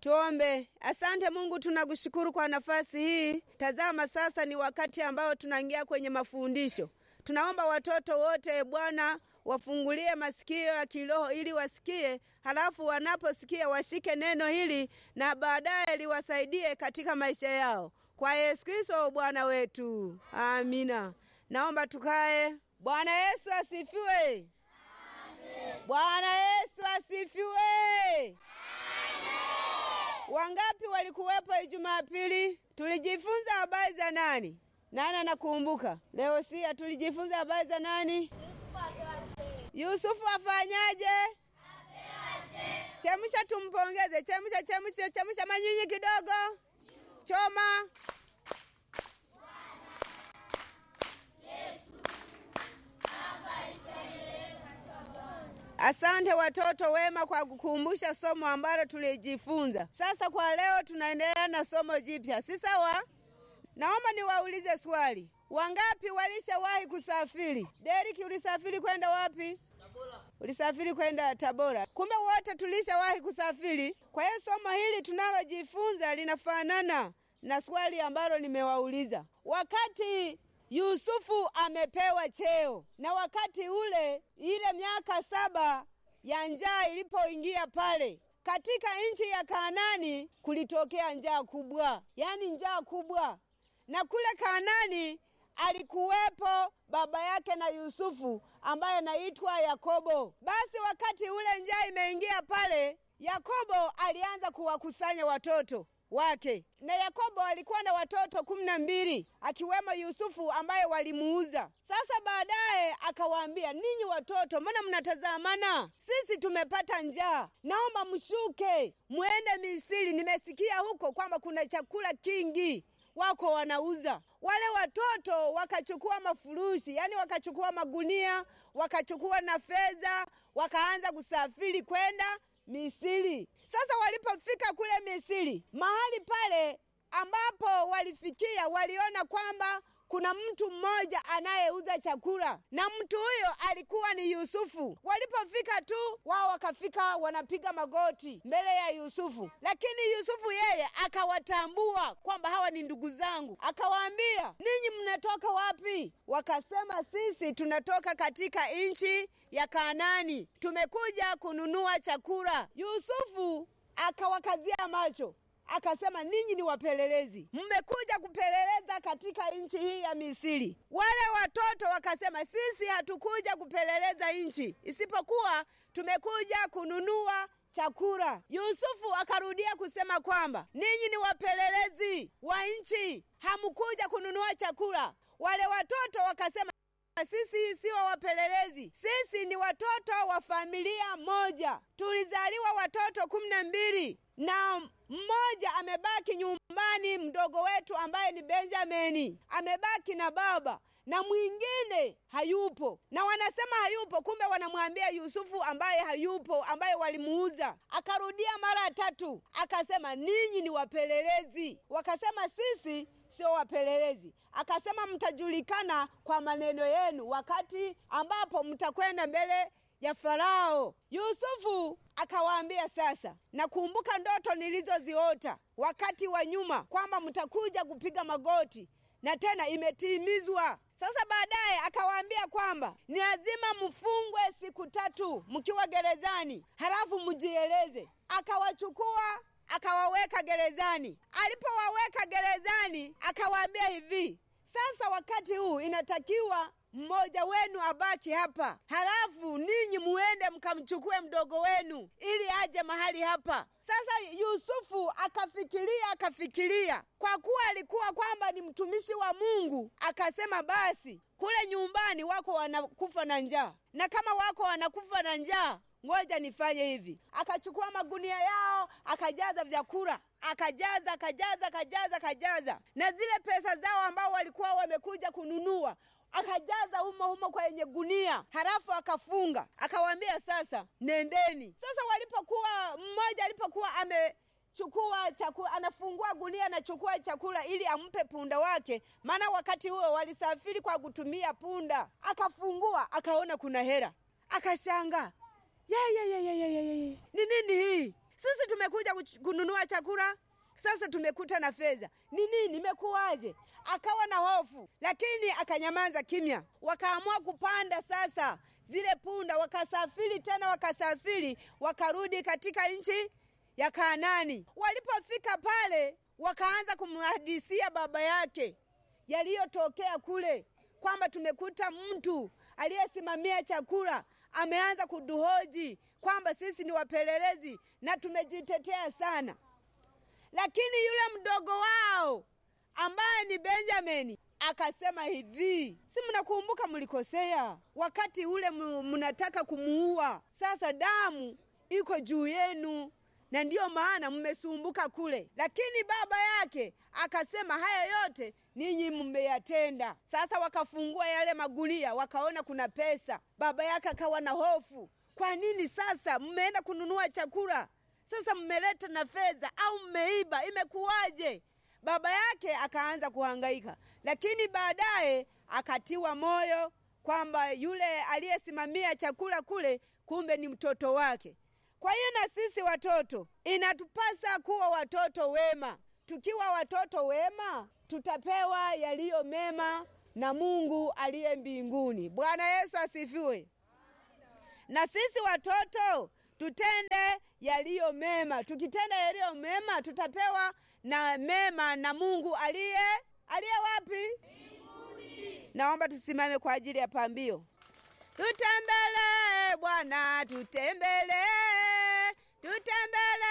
Tuombe. Asante Mungu, tunakushukuru kwa nafasi hii. Tazama sasa ni wakati ambao tunaingia kwenye mafundisho. Tunaomba watoto wote Bwana wafungulie masikio ya kiroho ili wasikie, halafu wanaposikia washike neno hili na baadaye liwasaidie katika maisha yao, kwa Yesu Kristo Bwana wetu, amina. Naomba tukae. Bwana Yesu asifiwe. Bwana Yesu asifiwe. Wangapi walikuwepo Jumapili? Tulijifunza habari za nani? Nani anakumbuka? Leo sia tulijifunza habari za nani? Yusufu afanyaje? Chemsha tumpongeze. Chemsha, chemsha, chemsha manyinyi kidogo. Choma. Asante watoto wema kwa kukumbusha somo ambalo tulijifunza. Sasa kwa leo tunaendelea na somo jipya, si sawa? Naomba niwaulize swali. Wangapi walishawahi kusafiri? Deriki, ulisafiri kwenda wapi? Tabora. Ulisafiri kwenda Tabora. Kumbe wote tulishawahi kusafiri. Kwa hiyo somo hili tunalojifunza linafanana na swali ambalo nimewauliza. Wakati Yusufu amepewa cheo na wakati ule, ile miaka saba ya njaa ilipoingia pale katika nchi ya Kanaani, kulitokea njaa kubwa, yaani njaa kubwa, na kule Kanaani alikuwepo baba yake na Yusufu ambaye anaitwa Yakobo. Basi wakati ule njaa imeingia pale, Yakobo alianza kuwakusanya watoto wake na Yakobo alikuwa na watoto kumi na mbili akiwemo Yusufu ambaye walimuuza. Sasa baadaye akawaambia, ninyi watoto, mbona mnatazamana? Sisi tumepata njaa, naomba mshuke mwende Misiri. Nimesikia huko kwamba kuna chakula kingi wako wanauza. Wale watoto wakachukua mafurushi, yani wakachukua magunia, wakachukua na fedha, wakaanza kusafiri kwenda Misiri. Sasa walipofika kule Misiri, mahali pale ambapo walifikia, waliona kwamba kuna mtu mmoja anayeuza chakula na mtu huyo alikuwa ni Yusufu. Walipofika tu wao wakafika wanapiga magoti mbele ya Yusufu, lakini Yusufu yeye akawatambua kwamba hawa ni ndugu zangu, akawaambia, ninyi mnatoka wapi? Wakasema, sisi tunatoka katika nchi ya Kanaani, tumekuja kununua chakula. Yusufu akawakazia macho akasema ninyi ni wapelelezi, mmekuja kupeleleza katika nchi hii ya Misiri. Wale watoto wakasema sisi hatukuja kupeleleza nchi, isipokuwa tumekuja kununua chakula. Yusufu akarudia kusema kwamba ninyi ni wapelelezi wa nchi, hamkuja kununua chakula. Wale watoto wakasema sisi sio wapelelezi, sisi ni watoto wa familia moja, tulizaliwa watoto kumi na mbili na mmoja amebaki nyumbani, mdogo wetu ambaye ni Benjamini amebaki na baba na mwingine hayupo, na wanasema hayupo, kumbe wanamwambia Yusufu ambaye hayupo, ambaye walimuuza. Akarudia mara tatu, akasema ninyi ni wapelelezi. Wakasema sisi sio wapelelezi. Akasema mtajulikana kwa maneno yenu wakati ambapo mtakwenda mbele ya Farao. Yusufu akawaambia, sasa nakumbuka ndoto nilizoziota wakati wa nyuma kwamba mtakuja kupiga magoti na tena imetimizwa. Sasa baadaye akawaambia kwamba ni lazima mfungwe siku tatu mkiwa gerezani, halafu mjieleze. Akawachukua akawaweka gerezani. Alipowaweka gerezani, akawaambia hivi, sasa wakati huu inatakiwa mmoja wenu abaki hapa, halafu ninyi muende mkamchukue mdogo wenu ili aje mahali hapa. Sasa Yusufu akafikiria akafikiria, kwa kuwa alikuwa kwamba ni mtumishi wa Mungu, akasema basi, kule nyumbani wako wanakufa na njaa, na kama wako wanakufa na njaa ngoja nifanye hivi. Akachukua magunia yao akajaza vyakula, akajaza akajaza akajaza akajaza, na zile pesa zao ambao walikuwa wamekuja kununua akajaza humo humo kwenye gunia, halafu akafunga, akawaambia sasa nendeni. Sasa walipokuwa mmoja alipokuwa amechukua chakula, anafungua gunia, anachukua chakula ili ampe punda wake, maana wakati huo walisafiri kwa kutumia punda. Akafungua akaona kuna hera, akashangaa ye, ye, ye, ye, ye, ye, ye. ni nini hii? Sisi tumekuja kuch- kununua chakula, sasa tumekuta na fedha. Ni nini? Imekuwaje? Akawa na hofu, lakini akanyamaza kimya. Wakaamua kupanda sasa zile punda, wakasafiri tena, wakasafiri wakarudi katika nchi ya Kanaani. Walipofika pale, wakaanza kumhadisia baba yake yaliyotokea kule, kwamba tumekuta mtu aliyesimamia chakula ameanza kuduhoji kwamba sisi ni wapelelezi na tumejitetea sana. Lakini yule mdogo wao ambaye ni Benjamini akasema hivi, si mnakumbuka mlikosea wakati ule mu- mnataka kumuua, sasa damu iko juu yenu na ndiyo maana mmesumbuka kule. Lakini baba yake akasema haya yote ninyi mmeyatenda. Sasa wakafungua yale magunia, wakaona kuna pesa. Baba yake akawa na hofu, kwa nini sasa mmeenda kununua chakula, sasa mmeleta na fedha au mmeiba? Imekuwaje? Baba yake akaanza kuhangaika, lakini baadaye akatiwa moyo kwamba yule aliyesimamia chakula kule kumbe ni mtoto wake. Kwa hiyo na sisi watoto inatupasa kuwa watoto wema. Tukiwa watoto wema, tutapewa yaliyo mema na Mungu aliye mbinguni. Bwana Yesu asifiwe. Na sisi watoto tutende yaliyo mema. Tukitenda yaliyo mema, tutapewa na mema na Mungu aliye aliye wapi? Naomba tusimame kwa ajili ya pambio. Tutembele Bwana, tutembele, tutembele